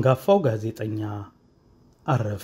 አንጋፋው ጋዜጠኛ አረፈ።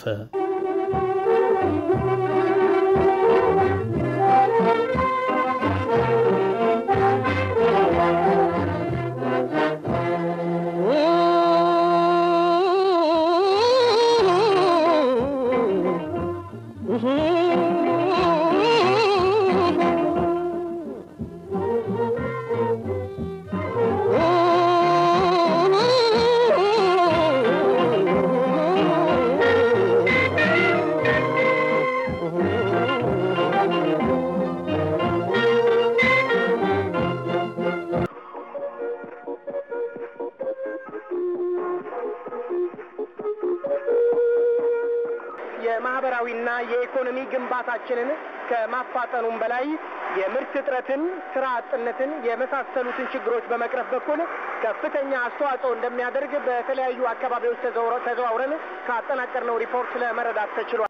የማህበራዊና የኢኮኖሚ ግንባታችንን ከማፋጠኑም በላይ የምርት እጥረትን፣ ስራ አጥነትን የመሳሰሉትን ችግሮች በመቅረፍ በኩል ከፍተኛ አስተዋጽኦ እንደሚያደርግ በተለያዩ አካባቢዎች ተዘዋውረ- ተዘዋውረን ካጠናቀርነው ሪፖርት ለመረዳት ተችሏል።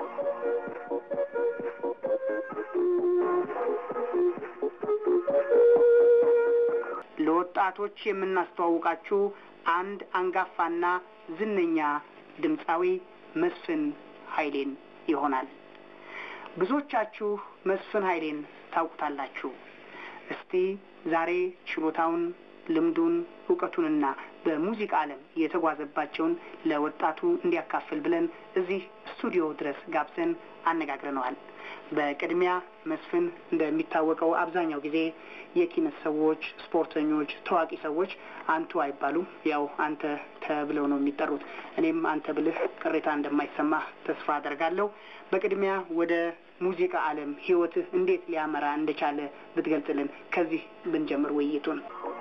ለወጣቶች የምናስተዋውቃችሁ አንድ አንጋፋና ዝነኛ ድምፃዊ መስፍን ኃይሌን ይሆናል። ብዙዎቻችሁ መስፍን ኃይሌን ታውቁታላችሁ። እስቲ ዛሬ ችሎታውን፣ ልምዱን፣ እውቀቱንና በሙዚቃ ዓለም የተጓዘባቸውን ለወጣቱ እንዲያካፍል ብለን እዚህ ስቱዲዮ ድረስ ጋብዘን አነጋግረነዋል። በቅድሚያ መስፍን እንደሚታወቀው አብዛኛው ጊዜ የኪነት ሰዎች፣ ስፖርተኞች፣ ታዋቂ ሰዎች አንቱ አይባሉም። ያው አንተ ተብለው ነው የሚጠሩት። እኔም አንተ ብልህ ቅሬታ እንደማይሰማህ ተስፋ አደርጋለሁ። በቅድሚያ ወደ ሙዚቃ ዓለም ህይወትህ እንዴት ሊያመራ እንደቻለ ብትገልጽልን፣ ከዚህ ብንጀምር ውይይቱን።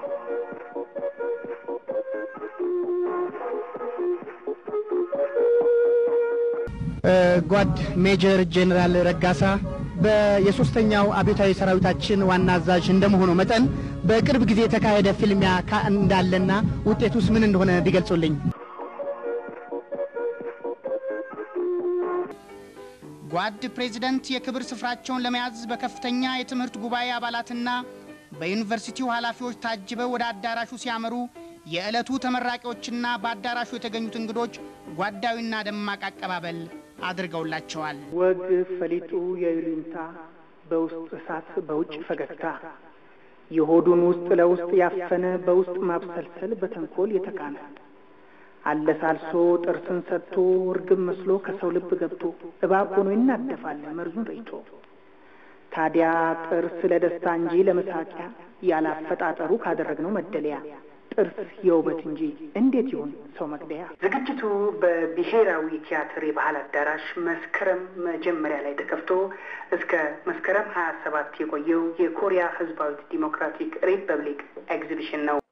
ጓድ ሜጀር ጄኔራል ረጋሳ የሶስተኛው አብዮታዊ ሰራዊታችን ዋና አዛዥ እንደመሆኑ መጠን በቅርብ ጊዜ የተካሄደ ፊልሚያ ካ- እንዳለና ውጤቱስ ምን እንደሆነ ቢገልጹልኝ። ጓድ ፕሬዚደንት የክብር ስፍራቸውን ለመያዝ በከፍተኛ የትምህርት ጉባኤ አባላትና በዩኒቨርሲቲው ኃላፊዎች ታጅበው ወደ አዳራሹ ሲያመሩ የዕለቱ ተመራቂዎችና በአዳራሹ የተገኙት እንግዶች ጓዳዊና ደማቅ አቀባበል አድርገውላቸዋል። ወግ ፈሊጡ የይሉኝታ በውስጥ እሳት በውጭ ፈገግታ የሆዱን ውስጥ ለውስጥ ያፈነ በውስጥ ማብሰልሰል በተንኮል የተካነ አለሳልሶ ጥርስን ሰጥቶ እርግብ መስሎ ከሰው ልብ ገብቶ እባብ ሆኖ ይናደፋል መርዙን ረጭቶ። ታዲያ ጥርስ ለደስታ እንጂ ለመሳቂያ ያላፈጣጠሩ ካደረግነው መደለያ ጥርስ የውበት እንጂ እንዴት ይሁን ሰው መግደያ። ዝግጅቱ በብሔራዊ ቲያትር የባህል አዳራሽ መስከረም መጀመሪያ ላይ ተከፍቶ እስከ መስከረም ሀያ ሰባት የቆየው የኮሪያ ሕዝባዊት ዲሞክራቲክ ሪፐብሊክ ኤግዚቢሽን ነው።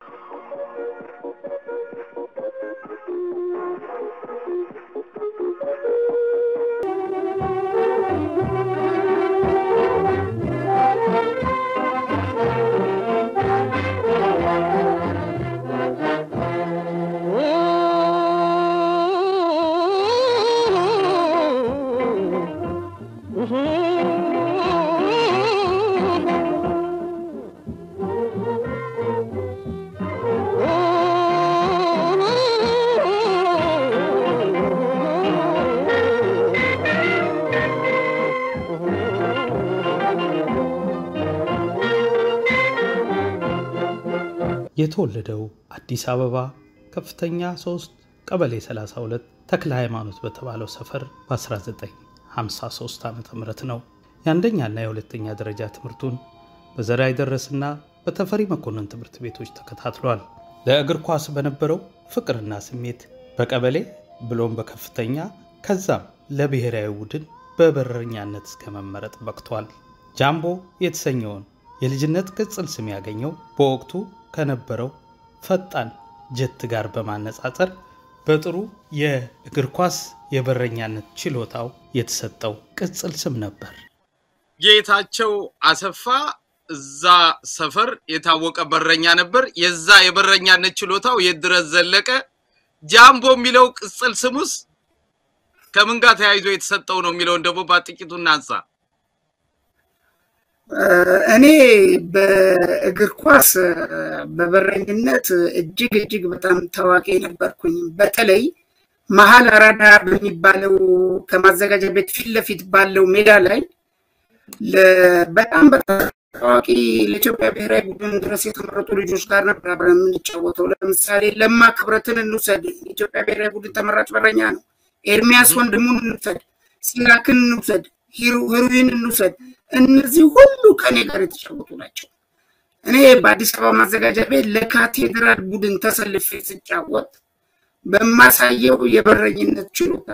የተወለደው አዲስ አበባ ከፍተኛ 3 ቀበሌ 32 ተክለ ሃይማኖት በተባለው ሰፈር በ1953 ዓ ም ነው። የአንደኛና የሁለተኛ ደረጃ ትምህርቱን በዘርዓ የደረስና በተፈሪ መኮንን ትምህርት ቤቶች ተከታትሏል። ለእግር ኳስ በነበረው ፍቅርና ስሜት በቀበሌ ብሎም በከፍተኛ ከዛም ለብሔራዊ ቡድን በበረኛነት እስከ መመረጥ በቅቷል። ጃምቦ የተሰኘውን የልጅነት ቅጽል ስም ያገኘው በወቅቱ ከነበረው ፈጣን ጀት ጋር በማነጻጸር በጥሩ የእግር ኳስ የበረኛነት ችሎታው የተሰጠው ቅጽል ስም ነበር። ጌታቸው አሰፋ እዛ ሰፈር የታወቀ በረኛ ነበር። የዛ የበረኛነት ችሎታው የት ድረስ ዘለቀ? ጃምቦ የሚለው ቅጽል ስሙስ ከምን ጋር ተያይዞ የተሰጠው ነው የሚለውን ደግሞ በጥቂቱ እናንሳ። እኔ በእግር ኳስ በበረኝነት እጅግ እጅግ በጣም ታዋቂ ነበርኩኝ። በተለይ መሀል አራዳ በሚባለው ከማዘጋጃ ቤት ፊት ለፊት ባለው ሜዳ ላይ በጣም በጣም ታዋቂ ለኢትዮጵያ ብሔራዊ ቡድን ድረስ የተመረጡ ልጆች ጋር ነበር አብረን የምንጫወተው። ለምሳሌ ለማ ክብረትን እንውሰድ፣ የኢትዮጵያ ብሔራዊ ቡድን ተመራጭ በረኛ ነው። ኤርሚያስ ወንድሙን እንውሰድ፣ ሲራክን እንውሰድ፣ ሂሩዊን እንውሰድ። እነዚህ ሁሉ ከኔ ጋር የተጫወቱ ናቸው። እኔ በአዲስ አበባ ማዘጋጃ ቤት ለካቴድራል ቡድን ተሰልፌ ስጫወት በማሳየው የበረኝነት ችሎታ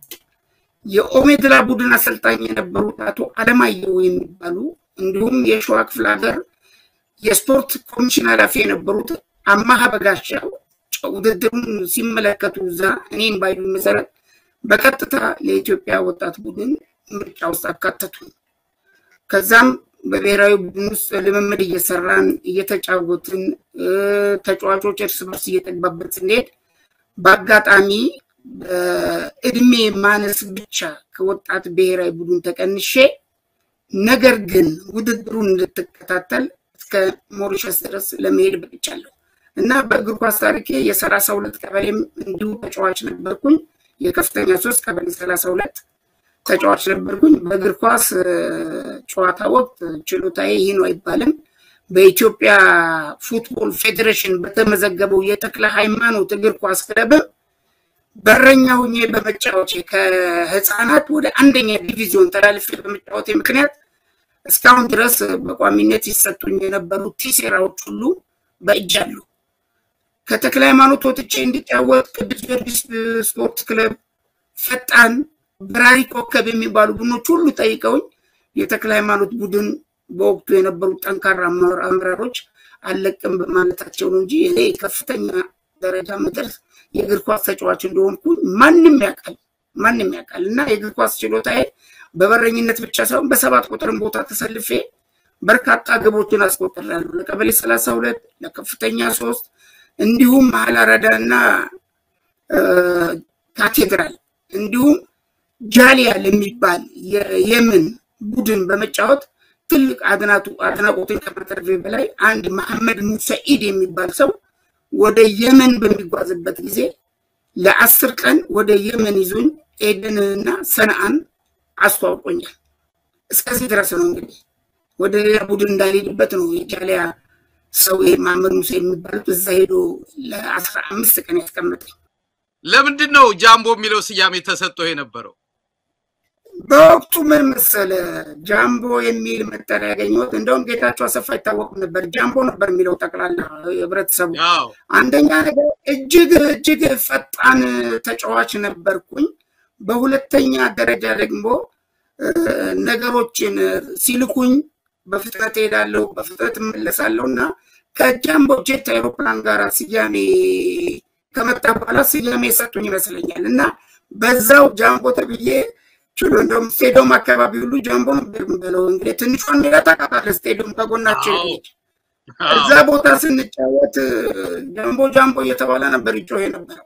የኦሜድላ ቡድን አሰልጣኝ የነበሩት አቶ አለማየሁ የሚባሉ እንዲሁም የሸዋ ክፍለ ሀገር የስፖርት ኮሚሽን ኃላፊ የነበሩት አማሀ በጋሻው ውድድሩን ሲመለከቱ እዛ እኔም ባዩ መሰረት በቀጥታ ለኢትዮጵያ ወጣት ቡድን ምርጫ ውስጥ አካተቱ። ከዛም በብሔራዊ ቡድን ውስጥ ልምምድ እየሰራን እየተጫወትን ተጫዋቾች እርስ በርስ እየተግባበት ስንሄድ በአጋጣሚ በእድሜ ማነስ ብቻ ከወጣት ብሔራዊ ቡድን ተቀንሼ ነገር ግን ውድድሩን እንድትከታተል እስከ ሞሪሸስ ድረስ ለመሄድ በቅቻለሁ እና በእግር ኳስ ታሪኬ የሰላሳ ሁለት ቀበሌም እንዲሁ ተጫዋች ነበርኩኝ። የከፍተኛ ሶስት ቀበሌ ሰላሳ ሁለት ተጫዋች ነበርኩኝ። በእግር ኳስ ጨዋታ ወቅት ችሎታዬ ይህ ነው አይባልም። በኢትዮጵያ ፉትቦል ፌዴሬሽን በተመዘገበው የተክለ ሃይማኖት እግር ኳስ ክለብም በረኛ ሁኜ በመጫወቴ ከህፃናት ወደ አንደኛ ዲቪዚዮን ተላልፌ በመጫወቴ ምክንያት እስካሁን ድረስ በቋሚነት ይሰጡኝ የነበሩ ቲሴራዎች ሁሉ በእጅ አሉ። ከተክለ ሃይማኖት ወጥቼ እንዲጫወት ቅዱስ ጊዮርጊስ ስፖርት ክለብ፣ ፈጣን፣ በራሪ ኮከብ የሚባሉ ቡድኖች ሁሉ ጠይቀውኝ የተክለ ሃይማኖት ቡድን በወቅቱ የነበሩት ጠንካራ አመራሮች አለቅም በማለታቸው ነው እንጂ እኔ ከፍተኛ ደረጃ መድረስ የእግር ኳስ ተጫዋች እንደሆንኩ ማንም ያውቃል ማንም ያውቃል። እና የእግር ኳስ ችሎታዬ በበረኝነት ብቻ ሳይሆን በሰባት ቁጥርም ቦታ ተሰልፌ በርካታ ግቦችን አስቆጥሬያለሁ። ለቀበሌ ሰላሳ ሁለት ለከፍተኛ ሶስት እንዲሁም መሀል አራዳ እና ካቴድራል እንዲሁም ጃሊያ ለሚባል የየመን ቡድን በመጫወት ትልቅ አድናቱ አድናቆትን ከማተርፌ በላይ አንድ መሐመድ ሙሰኢድ የሚባል ሰው ወደ የመን በሚጓዝበት ጊዜ ለአስር ቀን ወደ የመን ይዞኝ ኤደንንና ሰንአን አስተዋውቆኛል። እስከዚህ ድረስ ነው እንግዲህ ወደ ሌላ ቡድን እንዳልሄድበት ነው የጃሊያ ሰው ይሄ መሐመድ ሙሳ የሚባሉት እዛ ሄዶ ለአስራ አምስት ቀን ያስቀመጠኝ። ለምንድን ነው ጃምቦ የሚለው ስያሜ ተሰጥቶ የነበረው? በወቅቱ ምን መሰለ ጃምቦ የሚል መጠሪያ ያገኘሁት እንደውም ጌታቸው አሰፋ አይታወቅም ነበር፣ ጃምቦ ነበር የሚለው ጠቅላላ ህብረተሰቡ። አንደኛ ነገር እጅግ እጅግ ፈጣን ተጫዋች ነበርኩኝ። በሁለተኛ ደረጃ ደግሞ ነገሮችን ሲልኩኝ በፍጥነት እሄዳለሁ፣ በፍጥነት እመለሳለሁ እና ከጃምቦ ጄት አይሮፕላን ጋር ስያሜ ከመጣ በኋላ ስያሜ የሰጡኝ ይመስለኛል እና በዛው ጃምቦ ተብዬ ችሎ እንደውም ስቴዲየም አካባቢ ሁሉ ጃምቦ ነበር የምንበለው። እንግዲህ ትንሿን ሜዳ ታውቃታለህ፣ ስቴዲየም ከጎናችን ነች። እዛ ቦታ ስንጫወት ጃምቦ ጃምቦ እየተባለ ነበር ይጮህ የነበረው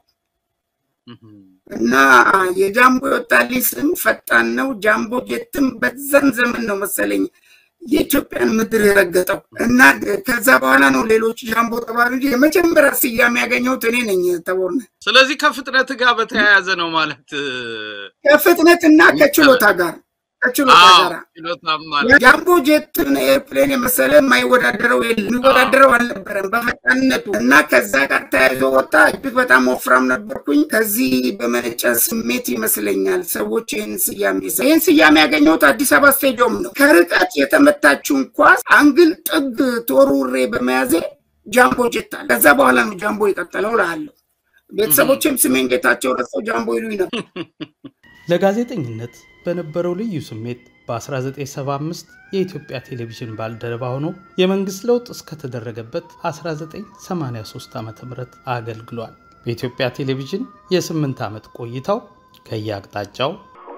እና የጃምቦ የወጣልኝ ስም ፈጣን ነው። ጃምቦ ጀትም በዛን ዘመን ነው መሰለኝ የኢትዮጵያን ምድር የረገጠው እና ከዛ በኋላ ነው ሌሎች ጃምቦ ተባሉ እንጂ የመጀመሪያ ስያሜ ያገኘሁት እኔ ነኝ ተቦርነ። ስለዚህ ከፍጥነት ጋር በተያያዘ ነው ማለት ከፍጥነትና ከችሎታ ጋር ከችሎታ ጋር ችሎታም ማለት ጃምቦ ጄትን ኤርፕሌን የመሰለ የማይወዳደረው የለም የሚወዳደረው አልነበረም በፈጣንነቱ እና ከዛ ጋር ተያይዞ ወጣ። እጅግ በጣም ወፍራም ነበርኩኝ። ከዚህ በመነጨ ስሜት ይመስለኛል ሰዎች ይህን ስያሜ ይህን ስያሜ ያገኘሁት አዲስ አበባ ስቴዲየም ነው። ከርቀት የተመታችውን ኳስ አንግል ጥግ ተወርውሬ በመያዜ ጃምቦ ጄት አለ። ከዛ በኋላ ነው ጃምቦ የቀጠለው እልሃለሁ። ቤተሰቦችም ስሜን ጌታቸው ረስተው ጃምቦ ይሉኝ ነበር። ለጋዜጠኝነት በነበረው ልዩ ስሜት በ1975 የኢትዮጵያ ቴሌቪዥን ባልደረባ ሆኖ የመንግሥት ለውጥ እስከተደረገበት 1983 ዓ ም አገልግሏል። በኢትዮጵያ ቴሌቪዥን የስምንት ዓመት ቆይታው ከየአቅጣጫው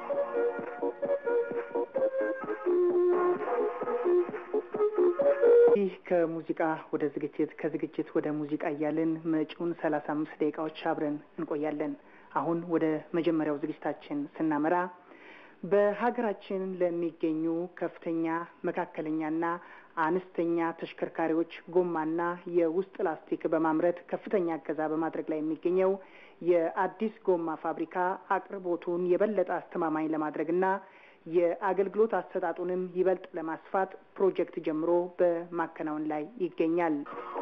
ይህ ከሙዚቃ ወደ ዝግጅት ከዝግጅት ወደ ሙዚቃ እያልን መጪውን ሰላሳ አምስት ደቂቃዎች አብረን እንቆያለን። አሁን ወደ መጀመሪያው ዝግጅታችን ስናመራ በሀገራችን ለሚገኙ ከፍተኛ መካከለኛና አነስተኛ ተሽከርካሪዎች ጎማና የውስጥ ላስቲክ በማምረት ከፍተኛ እገዛ በማድረግ ላይ የሚገኘው የአዲስ ጎማ ፋብሪካ አቅርቦቱን የበለጠ አስተማማኝ ለማድረግና የአገልግሎት አሰጣጡንም ይበልጥ ለማስፋት ፕሮጀክት ጀምሮ በማከናወን ላይ ይገኛል።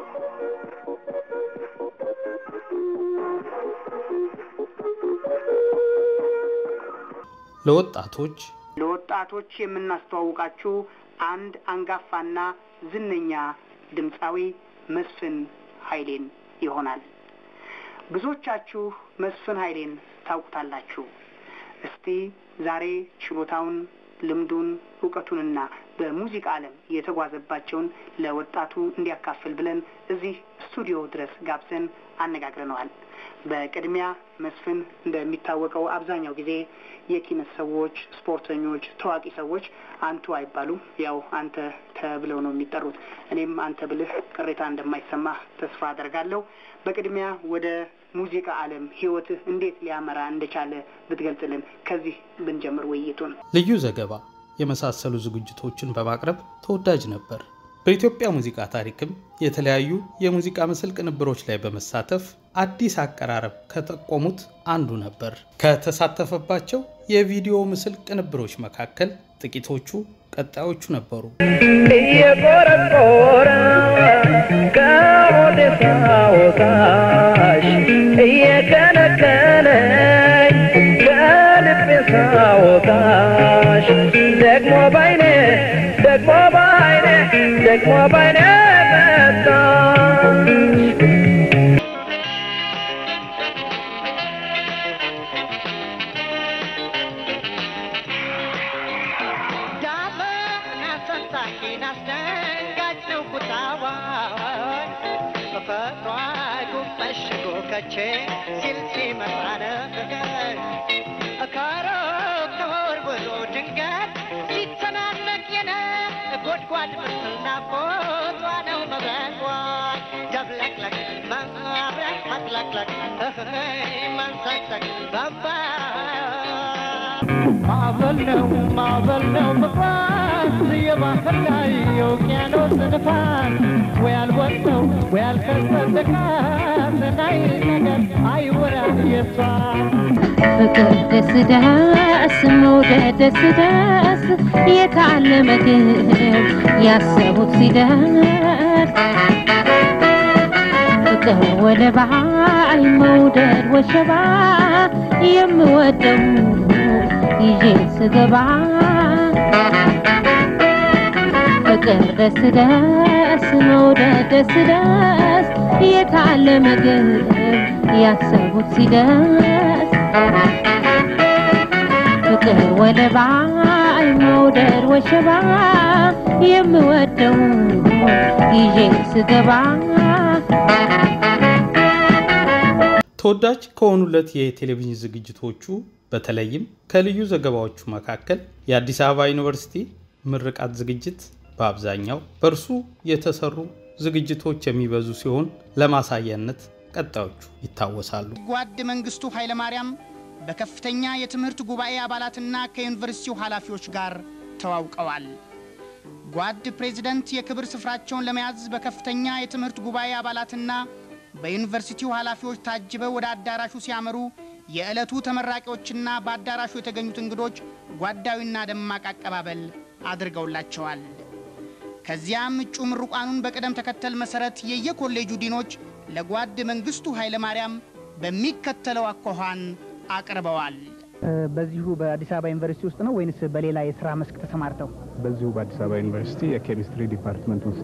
ለወጣቶች ለወጣቶች የምናስተዋውቃችሁ አንድ አንጋፋና ዝነኛ ድምፃዊ መስፍን ኃይሌን ይሆናል። ብዙዎቻችሁ መስፍን ኃይሌን ታውቁታላችሁ። እስቲ ዛሬ ችሎታውን፣ ልምዱን፣ እውቀቱንና በሙዚቃ ዓለም የተጓዘባቸውን ለወጣቱ እንዲያካፍል ብለን እዚህ ስቱዲዮ ድረስ ጋብዘን አነጋግረነዋል። በቅድሚያ መስፍን እንደሚታወቀው አብዛኛው ጊዜ የኪነት ሰዎች፣ ስፖርተኞች፣ ታዋቂ ሰዎች አንቱ አይባሉም። ያው አንተ ተብለው ነው የሚጠሩት። እኔም አንተ ብልህ ቅሬታ እንደማይሰማ ተስፋ አደርጋለሁ። በቅድሚያ ወደ ሙዚቃ ዓለም ህይወትህ እንዴት ሊያመራ እንደቻለ ብትገልጽልን፣ ከዚህ ብንጀምር ውይይቱን። ልዩ ዘገባ የመሳሰሉ ዝግጅቶችን በማቅረብ ተወዳጅ ነበር። በኢትዮጵያ ሙዚቃ ታሪክም የተለያዩ የሙዚቃ ምስል ቅንብሮች ላይ በመሳተፍ አዲስ አቀራረብ ከጠቆሙት አንዱ ነበር። ከተሳተፈባቸው የቪዲዮ ምስል ቅንብሮች መካከል ጥቂቶቹ ቀጣዮቹ ነበሩ። እየቆረቆረ ከሞቴ ሳወጣሽ እየከነከነኝ ከልቤ ሳወጣሽ ደግሞ ባይኔ ደግሞ ባይኔ ደግሞ ባይኔ መጣሽ ዳመና ሰንጣቂን አስደንጋጭ ነው ቁጣዋን በፈጥሯ ጉም መሽጎ ከቼ ሲል ሲመጣ ነገር ከሩቅ ተወርውሮ ድንገት ሲተናነቅ የነ ጎድጓድ ምስል ናፍቆቷ ነው መብረቋን ደብለቅለቅ ማብረቅ መጥለቅለቅ መንሰቅሰቅ በንባ ማዕበል ነው ማዕበል ነው መግባት የባህር ላይ የውቅያኖስ ንፋስ ወይ አልወጣው ወይ አልከሰተ ካሰናይ ነገር አይወራ የሷ ፍቅር ደስ ደስ መውደድ ደስ ደስ የታለ ምግብ ያሰቡት ሲደርስ ፍቅር ወደ ባይ መውደድ ወሸባ የምወደው ይዤ ስገባ ፍቅር ደስ ደስ መውደድ ደስ ደስ የታለ ምግብ ያሰቡት ሲደርስ ፍቅር ወደ ባይ መውደድ ወሸባ የምወደው ይዤ ስገባ ተወዳጅ ከሆኑለት የቴሌቪዥን ዝግጅቶቹ በተለይም ከልዩ ዘገባዎቹ መካከል የአዲስ አበባ ዩኒቨርሲቲ ምርቃት ዝግጅት በአብዛኛው በእርሱ የተሰሩ ዝግጅቶች የሚበዙ ሲሆን ለማሳያነት ቀጣዮቹ ይታወሳሉ። ጓድ መንግስቱ ኃይለማርያም በከፍተኛ የትምህርት ጉባኤ አባላትና ከዩኒቨርሲቲው ኃላፊዎች ጋር ተዋውቀዋል። ጓድ ፕሬዚደንት የክብር ስፍራቸውን ለመያዝ በከፍተኛ የትምህርት ጉባኤ አባላትና በዩኒቨርሲቲው ኃላፊዎች ታጅበው ወደ አዳራሹ ሲያመሩ የዕለቱ ተመራቂዎችና በአዳራሹ የተገኙት እንግዶች ጓዳዊና ደማቅ አቀባበል አድርገውላቸዋል። ከዚያም እጩ ምሩቃኑን በቅደም ተከተል መሠረት የየኮሌጁ ዲኖች ለጓድ መንግስቱ ኃይለማርያም በሚከተለው አኳኋን አቅርበዋል። በዚሁ በአዲስ አበባ ዩኒቨርሲቲ ውስጥ ነው ወይንስ በሌላ የስራ መስክ ተሰማርተው? በዚሁ በአዲስ አበባ ዩኒቨርሲቲ የኬሚስትሪ ዲፓርትመንት ውስጥ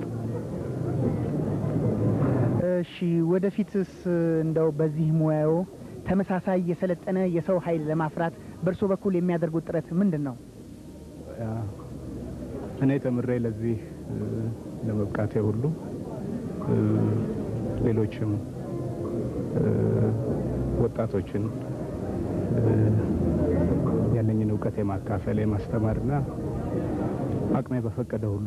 እሺ፣ ወደፊትስ እንደው በዚህ ሙያው ተመሳሳይ የሰለጠነ የሰው ኃይል ለማፍራት በእርሶ በኩል የሚያደርጉት ጥረት ምንድን ነው? እኔ ተምሬ ለዚህ ለመብቃቴ ሁሉ ሌሎችም ወጣቶችን ያለኝን እውቀት የማካፈል የማስተማርና አቅሜ በፈቀደ ሁሉ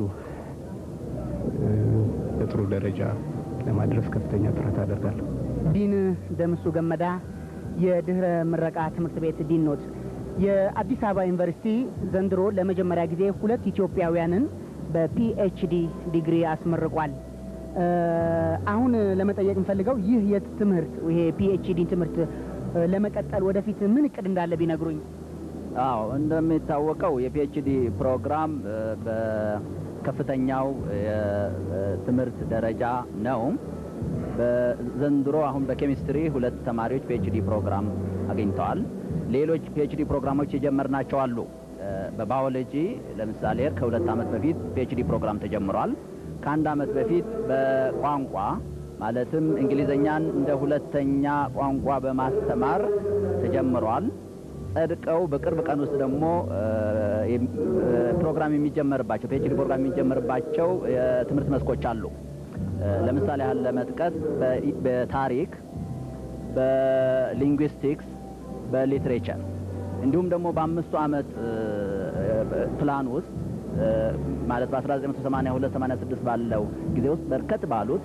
ለጥሩ ደረጃ ለማድረስ ከፍተኛ ጥረት አደርጋለሁ። ዲን ደምሱ ገመዳ የድህረ ምረቃ ትምህርት ቤት ዲን ኖት። የአዲስ አበባ ዩኒቨርሲቲ ዘንድሮ ለመጀመሪያ ጊዜ ሁለት ኢትዮጵያውያንን በፒኤችዲ ዲግሪ አስመርቋል። እ፣ አሁን ለመጠየቅ የምፈልገው ይህ የትምህርት ይሄ ፒኤችዲ ትምህርት እ፣ ለመቀጠል ወደፊት ምን እቅድ እንዳለ ቢነግሩኝ። አዎ እንደሚታወቀው የፒኤችዲ ፕሮግራም እ፣ በከፍተኛው የትምህርት ደረጃ ነው። በዘንድሮ አሁን በኬሚስትሪ ሁለት ተማሪዎች ፒኤችዲ ፕሮግራም አግኝተዋል። ሌሎች ፒኤችዲ ፕሮግራሞች የጀመርናቸው አሉ። እ፣ በባዮሎጂ ለምሳሌ ከሁለት ዓመት በፊት ፒኤችዲ ፕሮግራም ተጀምሯል። ከአንድ ዓመት በፊት በቋንቋ ማለትም እንግሊዘኛን እንደ ሁለተኛ ቋንቋ በማስተማር ተጀምሯል። ጸድቀው በቅርብ ቀን ውስጥ ደግሞ እ፣ የም- እ፣ ፕሮግራም የሚጀመርባቸው ፒኤችዲ ፕሮግራም የሚጀመርባቸው የትምህርት መስኮች አሉ። እ፣ ለምሳሌ ያህል ለመጥቀስ በ- በታሪክ፣ በሊንጉዊስቲክስ፣ በሊትሬቸር እንዲሁም ደግሞ በአምስቱ ዓመት እ፣ እ፣ ፕላን ውስጥ እ፣ ማለት በ1982 86 ባለው ጊዜ ውስጥ በርከት ባሉት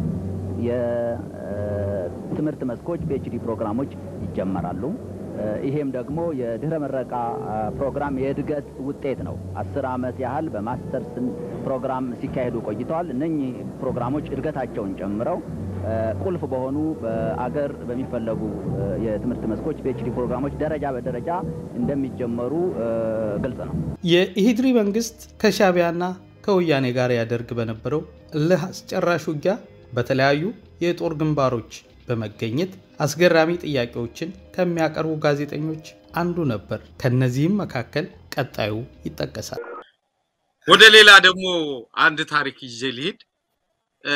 የትምህርት መስኮች ፒኤችዲ ፕሮግራሞች ይጀመራሉ። እ፣ ይሄም ደግሞ የድህረ ምረቃ አ፣ ፕሮግራም የእድገት ውጤት ነው። አስር ዓመት ያህል በማስተርስ ፕሮግራም ሲካሄዱ ቆይተዋል። እነኚህ ፕሮግራሞች እድገታቸውን ጨምረው እ፣ ቁልፍ በሆኑ በአገር በሚፈለጉ እ፣ የትምህርት መስኮች ፒኤችዲ ፕሮግራሞች ደረጃ በደረጃ እንደሚጀመሩ እ፣ ግልጽ ነው። የኢሂድሪ መንግስት ከሻቢያና ከወያኔ ጋር ያደርግ በነበረው እልህ አስጨራሽ ውጊያ በተለያዩ የጦር ግንባሮች በመገኘት አስገራሚ ጥያቄዎችን ከሚያቀርቡ ጋዜጠኞች አንዱ ነበር። ከነዚህም መካከል ቀጣዩ ይጠቀሳል። ወደ ሌላ ደግሞ አንድ ታሪክ ይዤ ልሂድ። እ፣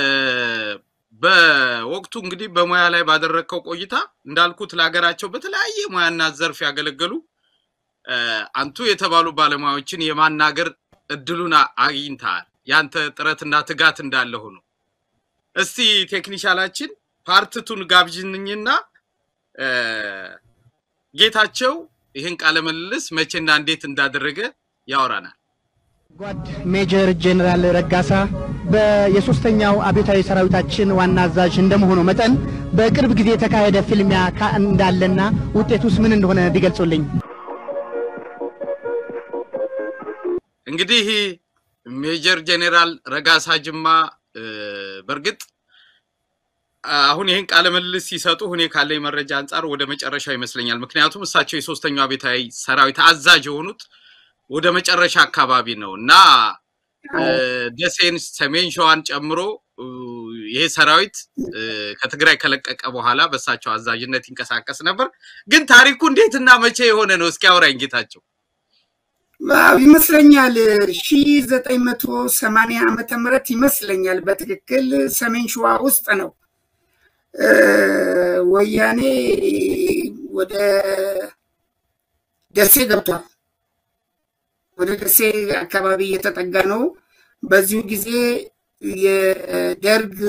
በወቅቱ እንግዲህ በሙያ ላይ ባደረግከው ቆይታ እንዳልኩት ለሀገራቸው በተለያየ ሙያና ዘርፍ ያገለገሉ እ፣ አንቱ የተባሉ ባለሙያዎችን የማናገር እድሉን አ- አግኝተሃል። ያንተ ጥረትና ትጋት እንዳለ ሆኖ እስቲ ቴክኒሻላችን ፓርትቱን ጋብዥንኝና እ፣ ጌታቸው ይህን ቃለ ምልልስ መቼና እንዴት እንዳደረገ ያወራናል። ጓድ ሜጀር ጄኔራል ረጋሳ በየሶስተኛው አብዮታዊ ሰራዊታችን ዋና አዛዥ እንደመሆኑ መጠን በቅርብ ጊዜ የተካሄደ ፊልሚያ ካ- እንዳለና ውጤቱስ ምን እንደሆነ ቢገልጹልኝ። እንግዲህ ሜጀር ጄኔራል ረጋሳ ጅማ እ፣ በእርግጥ አሁን ይህን ቃለ ምልልስ ሲሰጡ እኔ ካለኝ መረጃ አንጻር ወደ መጨረሻው ይመስለኛል። ምክንያቱም እሳቸው የሶስተኛው አብዮታዊ ሰራዊት አዛዥ የሆኑት ወደ መጨረሻ አካባቢ ነው እና እ፣ ደሴን፣ ሰሜን ሸዋን ጨምሮ እ፣ ይሄ ሰራዊት እ፣ ከትግራይ ከለቀቀ በኋላ በእሳቸው አዛዥነት ይንቀሳቀስ ነበር። ግን ታሪኩ እንዴትና መቼ የሆነ ነው? እስኪ አውራኝ ጌታቸው። አዎ፣ ይመስለኛል ሺ ዘጠኝ መቶ ሰማንያ ዓመተ ምህረት ይመስለኛል በትክክል ሰሜን ሸዋ ውስጥ ነው እ፣ ወያኔ ወደ ደሴ ገብቷል። ወደ ደሴ አካባቢ እየተጠጋ ነው። በዚሁ ጊዜ የደርግ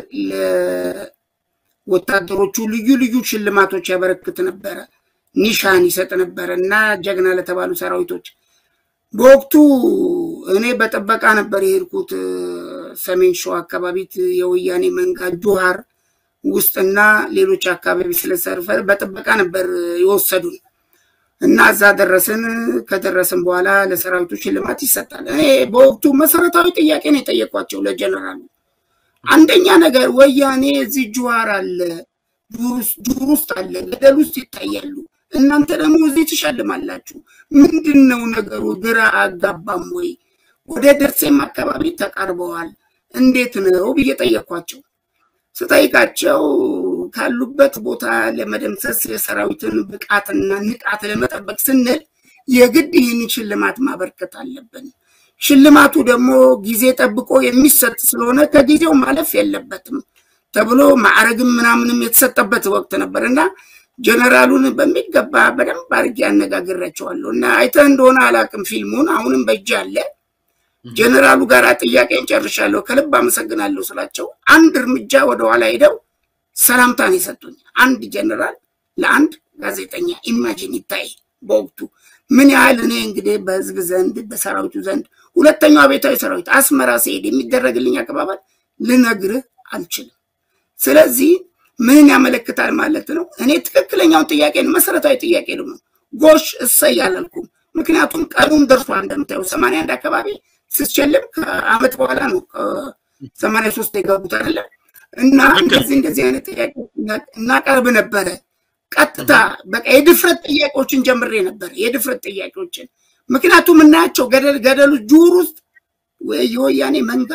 ለወታደሮቹ ልዩ ልዩ ሽልማቶች ያበረክት ነበረ፣ ኒሻን ይሰጥ ነበረ እና ጀግና ለተባሉ ሰራዊቶች በወቅቱ እኔ በጥበቃ ነበር የሄድኩት እ፣ ሰሜን ሸዋ አካባቢ የወያኔ መንጋ ጆሃር ውስጥና ሌሎች አካባቢ ስለሰርፈር በጥበቃ ነበር የወሰዱን እና እዛ ደረስን። ከደረስን በኋላ ለሰራዊቱ ሽልማት ይሰጣል። እኔ በወቅቱ መሰረታዊ ጥያቄ ነው የጠየቋቸው ለጀነራሉ። አንደኛ ነገር ወያኔ እዚህ ጅዋር አለ፣ ዱር ውስጥ አለ፣ ገደል ውስጥ ይታያሉ። እናንተ ደግሞ እዚህ ትሸልማላችሁ። ምንድን ነው ነገሩ? ግራ አጋባም ወይ? ወደ ደሴም አካባቢ ተቃርበዋል። እንዴት ነው ብዬ ጠየኳቸው። ስጠይቃቸው ካሉበት ቦታ ለመደምሰስ የሰራዊትን ብቃትና ንቃት ለመጠበቅ ስንል የግድ ይህን ሽልማት ማበርከት አለብን። ሽልማቱ ደግሞ ጊዜ ጠብቆ የሚሰጥ ስለሆነ ከጊዜው ማለፍ የለበትም ተብሎ ማዕረግም ምናምንም የተሰጠበት ወቅት ነበር እና ጀነራሉን በሚገባ በደንብ አድርጌ አነጋግሬያቸዋለሁ እና አይተህ እንደሆነ አላቅም ፊልሙን አሁንም በእጅ አለ። ጀነራሉ ጋር ጥያቄን ጨርሻለሁ፣ ከልብ አመሰግናለሁ ስላቸው አንድ እርምጃ ወደኋላ ሄደው ሰላምታን የሰጡኝ አንድ ጀነራል ለአንድ ጋዜጠኛ ኢማጂን ይታይ በወቅቱ ምን ያህል እኔ እንግዲህ በህዝብ ዘንድ በሰራዊቱ ዘንድ ሁለተኛው አብዮታዊ ሰራዊት አስመራ ሲሄድ የሚደረግልኝ አቀባበል ልነግርህ አልችልም። ስለዚህ ምን ያመለክታል ማለት ነው? እኔ ትክክለኛውን ጥያቄ መሰረታዊ ጥያቄ ነው ጎሽ እሰይ አላልኩም። ምክንያቱም ቀኑም ደርሷል። እንደምታየው ሰማንያ አንድ አካባቢ ስትሸልም ከአመት በኋላ ነው ሰማንያ ሶስት የገቡት አይደለ እና እንደዚህ እንደዚህ አይነት ጥያቄ እናቀርብ ነበረ። ቀጥታ በቃ የድፍረት ጥያቄዎችን ጀምሬ ነበር። የድፍረት ጥያቄዎችን ምክንያቱም እናያቸው ገደል ገደሉ ጁር ውስጥ የወያኔ መንጋ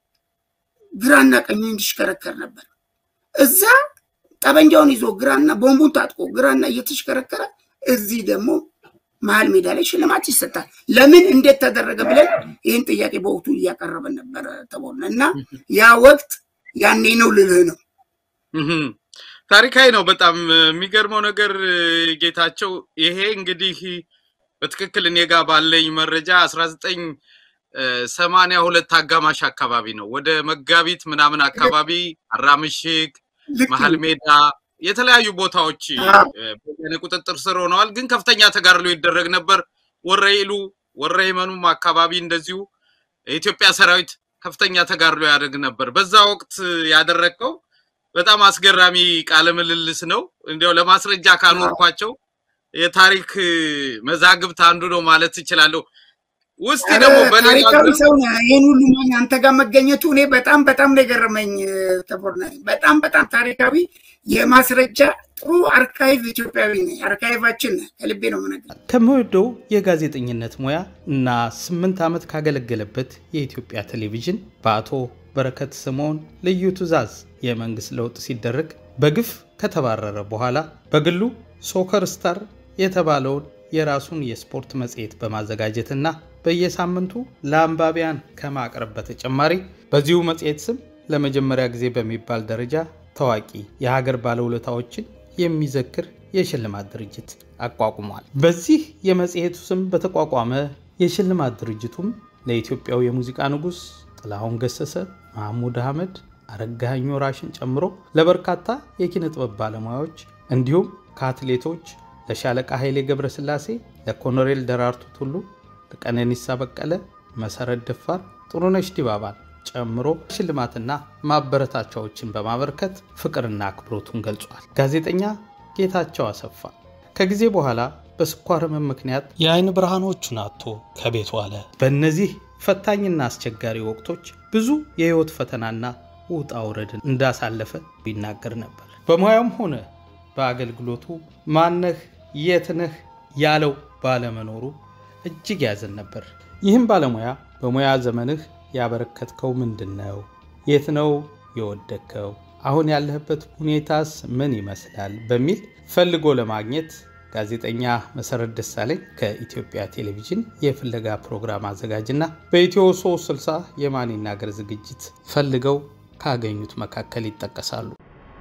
ግራና ቀኙ እንዲሽከረከር ነበር። እዛ ጠበንጃውን ይዞ ግራና ቦምቡን ታጥቆ ግራና እየተሽከረከረ እዚህ ደግሞ መሀል ሜዳ ላይ ሽልማት ይሰጣል። ለምን እንዴት ተደረገ ብለን ይህን ጥያቄ በወቅቱ እያቀረበን ነበረ ተቦነ እና ያ ወቅት ያኔ ነው ልልህ ነው። ታሪካዊ ነው። በጣም የሚገርመው ነገር ጌታቸው፣ ይሄ እንግዲህ በትክክል እኔ ጋር ባለኝ መረጃ አስራ ዘጠኝ ሰማንያ ሁለት አጋማሽ አካባቢ ነው። ወደ መጋቢት ምናምን አካባቢ አራምሽግ፣ መሀል ሜዳ የተለያዩ ቦታዎች በወያኔ ቁጥጥር ስር ሆነዋል። ግን ከፍተኛ ተጋድሎ ይደረግ ነበር። ወረኢሉ ወረይመኑም አካባቢ እንደዚሁ የኢትዮጵያ ሰራዊት ከፍተኛ ተጋድሎ ያደርግ ነበር። በዛ ወቅት ያደረግከው በጣም አስገራሚ ቃለ ምልልስ ነው። እንዲያው ለማስረጃ ካኖርኳቸው የታሪክ መዛግብት አንዱ ነው ማለት እችላለሁ። ውስጥ ደግሞ ታሪካዊ ሰው ነህ። ይህን ሁሉ ማን አንተ ጋር መገኘቱ እኔ በጣም በጣም ነው የገረመኝ። ተቦርና በጣም በጣም ታሪካዊ የማስረጃ ጥሩ አርካይቭ ኢትዮጵያዊ ነህ። አርካይቫችን ነህ። ከልቤ ነው የምነግርህ። ከምወደው የጋዜጠኝነት ሙያ እና ስምንት ዓመት ካገለገለበት የኢትዮጵያ ቴሌቪዥን በአቶ በረከት ስምዖን ልዩ ትዕዛዝ የመንግስት ለውጥ ሲደረግ በግፍ ከተባረረ በኋላ በግሉ ሶከር ስታር የተባለውን የራሱን የስፖርት መጽሔት በማዘጋጀትና በየሳምንቱ ለአንባቢያን ከማቅረብ በተጨማሪ በዚሁ መጽሔት ስም ለመጀመሪያ ጊዜ በሚባል ደረጃ ታዋቂ የሀገር ባለውለታዎችን የሚዘክር የሽልማት ድርጅት አቋቁሟል። በዚህ የመጽሔቱ ስም በተቋቋመ የሽልማት ድርጅቱም ለኢትዮጵያው የሙዚቃ ንጉሥ ጥላሁን ገሰሰ፣ መሐሙድ አህመድ፣ አረጋኸኝ ወራሽን ጨምሮ ለበርካታ የኪነ ጥበብ ባለሙያዎች እንዲሁም ከአትሌቶች ለሻለቃ ኃይሌ ገብረስላሴ፣ ለኮሎኔል ደራርቱ ቱሉ፣ ለቀነኒሳ በቀለ፣ መሰረት ደፋር፣ ጥሩነሽ ዲባባን ጨምሮ ሽልማትና ማበረታቻዎችን በማበርከት ፍቅርና አክብሮቱን ገልጿል። ጋዜጠኛ ጌታቸው አሰፋ ከጊዜ በኋላ በስኳር ህመም ምክንያት የአይን ብርሃኖቹን አጥቶ ከቤቱ አለ። በእነዚህ ፈታኝና አስቸጋሪ ወቅቶች ብዙ የህይወት ፈተናና ውጣ ውረድን እንዳሳለፈ ይናገር ነበር። በሙያውም ሆነ በአገልግሎቱ ማነህ የትነህ ያለው ባለመኖሩ እጅግ ያዘን ነበር። ይህም ባለሙያ በሙያ ዘመንህ ያበረከትከው ምንድን ነው? የት ነው የወደቅከው? አሁን ያለህበት ሁኔታስ ምን ይመስላል? በሚል ፈልጎ ለማግኘት ጋዜጠኛ መሰረት ደሳለኝ ከኢትዮጵያ ቴሌቪዥን የፍለጋ ፕሮግራም አዘጋጅና በኢትዮ 360 የማን ይናገር ዝግጅት ፈልገው ካገኙት መካከል ይጠቀሳሉ።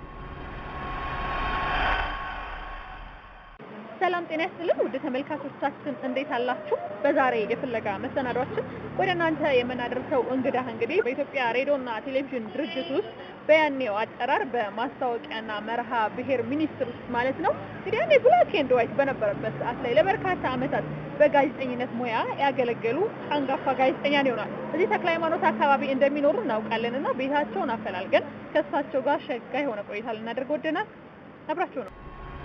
ሰላም ጤና ይስጥልን ውድ ተመልካቾቻችን እንዴት አላችሁ? በዛሬ የፍለጋ መሰናዷችን ወደ እናንተ የምናደርሰው እንግዳ እንግዲህ በኢትዮጵያ ሬዲዮና ቴሌቪዥን ድርጅት ውስጥ በያኔው አጠራር በማስታወቂያና መርሃ ብሔር ሚኒስቴር ውስጥ ማለት ነው እንግዲህ ያኔ ብላክ ኤንድ ዋይት በነበረበት ሰዓት ላይ ለበርካታ ዓመታት በጋዜጠኝነት ሙያ ያገለገሉ አንጋፋ ጋዜጠኛ ይሆናል። እዚህ ተክለ ሃይማኖት አካባቢ እንደሚኖሩ እናውቃለን እና ቤታቸውን አፈላልገን ከእሳቸው ጋር ሸጋ የሆነ ቆይታ ልናደርግ ወደናል። አብራችሁ ነው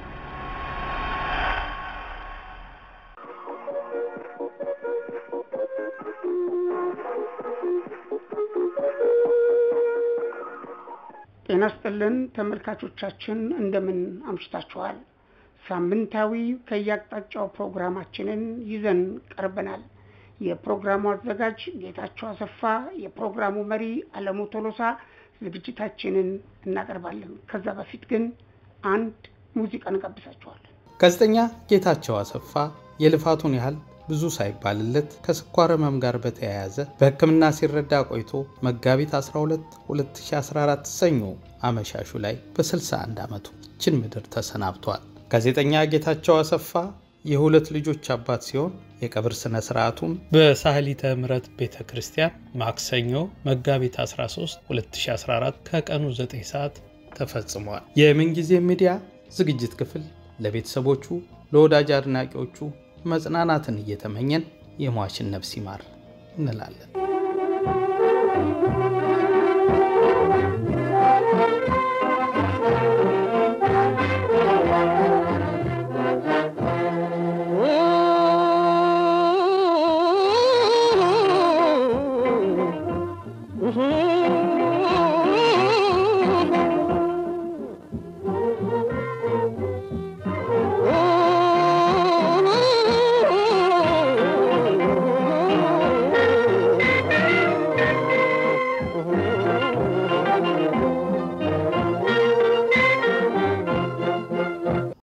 ጤና ይስጥልን ተመልካቾቻችን፣ እንደምን አምሽታችኋል? ሳምንታዊ ከየአቅጣጫው ፕሮግራማችንን ይዘን ቀርበናል። የፕሮግራሙ አዘጋጅ ጌታቸው አሰፋ፣ የፕሮግራሙ መሪ አለሙ ቶሎሳ ዝግጅታችንን እናቀርባለን። ከዛ በፊት ግን አንድ ሙዚቃ እንጋብዛችኋለን። ጋዜጠኛ ጌታቸው አሰፋ የልፋቱን ያህል ብዙ ሳይባልለት ከስኳር ህመም ጋር በተያያዘ በሕክምና ሲረዳ ቆይቶ መጋቢት 12 2014 ሰኞ አመሻሹ ላይ በ61 ዓመቱ ይችን ምድር ተሰናብቷል። ጋዜጠኛ ጌታቸው አሰፋ የሁለት ልጆች አባት ሲሆን የቀብር ስነ ስርዓቱም በሳህሊተ ምሕረት ቤተ ክርስቲያን ማክሰኞ መጋቢት 13 2014 ከቀኑ 9 ሰዓት ተፈጽሟል። የምንጊዜ ሚዲያ ዝግጅት ክፍል ለቤተሰቦቹ፣ ለወዳጅ አድናቂዎቹ መጽናናትን እየተመኘን የሟችን ነፍስ ይማር እንላለን።